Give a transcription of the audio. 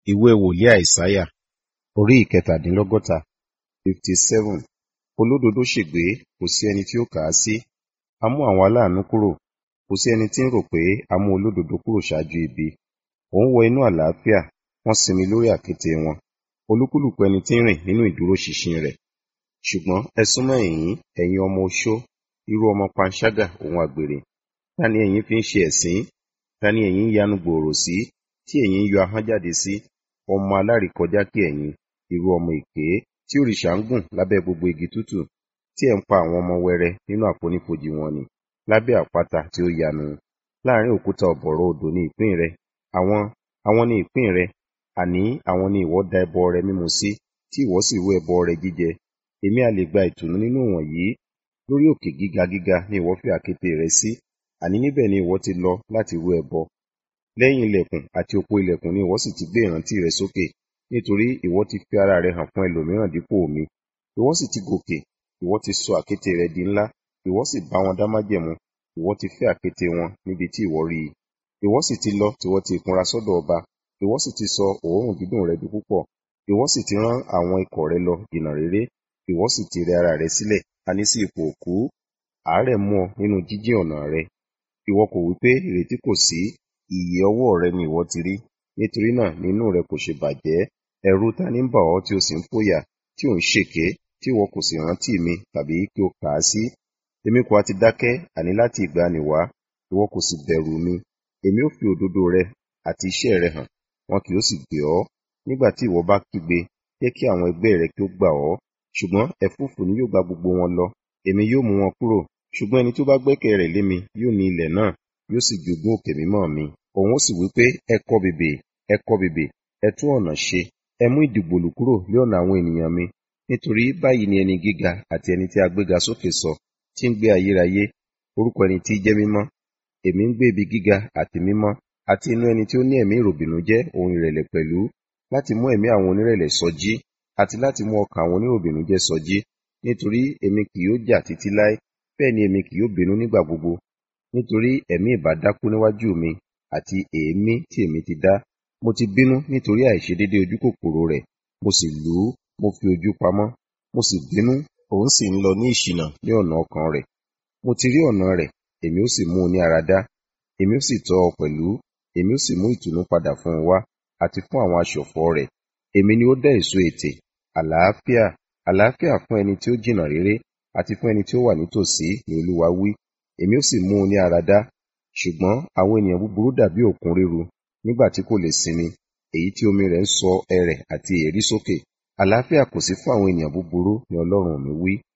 ìwé wòlíì àìsáyà orí ìkẹtàdínlọ́gọ́ta fifty seven olódodo ṣègbé kò sí ẹni tí ó kà á sí a mú àwọn aláàánú kúrò kò sí ẹni tí ń rò pé a mú olódodo kúrò ṣáájú ibi òun wọ inú àlàáfíà wọ́n sinmi lórí àkéte wọn olúkúlùkù ẹni tí ń rìn nínú ìdúróṣinṣin rẹ̀ ṣùgbọ́n ẹ súnmọ́ ẹ̀yìn ẹ̀yin ọmọ oṣó irú ọmọ panṣágà òun àgbèrè ta ni ẹ̀yin fi ń ṣe ẹ̀sín ta ni ẹ̀yin ń yanu gbòòrò sí tí ẹ̀yin ń yọ ahọ́n jáde sí ọmọ alárìkọjá kí ẹ̀yin irú ọmọ èké tí òrìṣà ń gùn lábẹ́ gbogbo igi tútù tí ẹ̀ ń pa àwọn ọmọ wẹrẹ nínú àfonífojì wọn ni lábẹ́ àpáta tí ó yanu láàrin òkúta ọ̀bọ̀rọ̀ odò ní ìpín rẹ àwọn àwọn ní ìpín rẹ àní àwọn ni ìwọ da ẹbọ rẹ mímu sí tí ìwọ sì rú ẹbọ rẹ jíjẹ èmi a lè gba ìtùnú nínú wọ̀nyí lórí òkè gíga gíga ni ìwọ fi àkéte rẹ sí àní níbẹ̀ ni ìwọ ti lọ láti rú ẹbọ lẹ́yìn ilẹ̀kùn àti òpó ilẹ̀kùn ni ìwọ sì ti gbé ìrántí rẹ sókè nítorí ìwọ ti fi ara rẹ hàn fún ẹlòmíràn dípò mi ìwọ sì ti gòkè ìwọ ti sọ àkéte rẹ di ńlá ìwọ sì bá wọn dá májẹ̀mú ìwọ ti fẹ́ àkéte wọn níbi tí ìwọ rí i ìwọ sì ti lọ tìwọ ti ìkunra sọ́dọ̀ ọba ìwọ sì ti sọ òórùn dídùn rẹ di púpọ̀ ìwọ sì ti rán àwọn ikọ̀ rẹ lọ jìnnà réré ìwọ sì ti rẹ ara rẹ sílẹ̀ àní sí ipò òkú àárẹ̀ mú ọ nínú jíjìn ọ̀nà rẹ ìwọ kò wí pé ìrètí kò sí ìyè ọwọ́ rẹ ni ìwọ ti rí nítorí náà nínú rẹ kò ṣe bàjẹ́ ẹ̀rù ta ní ń bà ọ́ tí o sì ń fòyà tí ò ń ṣèké tí ìwọ kò sì rántí mi tàbí kí o kà á sí èmi kò á ti dákẹ́ àní láti ìgbàanì wá ìwọ kò sì bẹ̀rù mi èmi ó fi òdodo rẹ àti iṣẹ́ rẹ hàn wọn kì yóò sì gbé ọ nígbà tí ìwọ bá kígbe jẹ́ kí àwọn ẹgbẹ́ rẹ kí ó gbà ọ́ ṣùgbọ́n ẹ̀fúùfù ni yóò gba gbogbo wọn lọ èmi yóò mú wọn kúrò ṣùgbọ́n ẹni tó bá gbẹ́kẹ̀ rẹ̀ lé mi yóò ní ilẹ̀ náà yóò sì jogún òkè mímọ́ mi òun ó sì wí pé ẹ kọ́ bèbè ẹ kọ́ bèbè ẹ tún ọ̀nà ṣe ẹ mú ìdìgbòlù kúrò lé ọ̀nà àwọn ènìyàn mi nítorí báyìí ni ẹni gíga àti ẹni tí a gbéga sókè sọ tí ń gbé ayérayé orúkọ ẹni tí jẹ́ mímọ́ èmi ń gbé ibi gíga àti mímọ́ àti inú ẹni tí ó ní ẹ̀mí ìròbìnújẹ́ ohun ìrẹ̀lẹ̀ pẹ̀lú láti mú ẹ̀mí àwọn onírẹ̀lẹ̀ sọjí àti láti mú ọkàn àwọn oníròbìnújẹ́ sọjí nítorí èmi kì yóò jà títí láé bẹ́ẹ̀ ni èmi kì yóò bínú nígbà gbogbo nítorí ẹ̀mí ìbá dákú níwájú mi àti èémí tí èmi ti dá mo ti bínú nítorí àìṣedédé ojú kòkòrò rẹ̀ mo sì lù ú mo fi ojú pamọ́ mo sì bínú òun sì ń lọ ní ìṣìnà ní ọ̀nà ọkàn rẹ̀ mo ti rí ọ̀nà rẹ̀ èmi ó sì mú un ní ara dá èmi ó sì tọ́ ọ pẹ̀lú èmi ó sì mú ìtùnú padà fún un wá àti fún àwọn aṣọ̀fọ̀ rẹ̀ èmi ni ó dá èso ètè àlàáfíà àlàáfíà fún ẹni tí ó jìnnà réré àti fún ẹni tí ó wà nítòsí ni olúwa wí èmi ó sì mú un ní ara dá ṣùgbọ́n àwọn ènìyàn búburú dàbí òkun ríru nígbà tí kò lè sinmi èyí tí omi rẹ̀ ń sọ ẹrẹ̀ àti èérí sókè àlàáfíà kò sí fún àwọn ènìyàn búburú ni ọlọ́run mi wí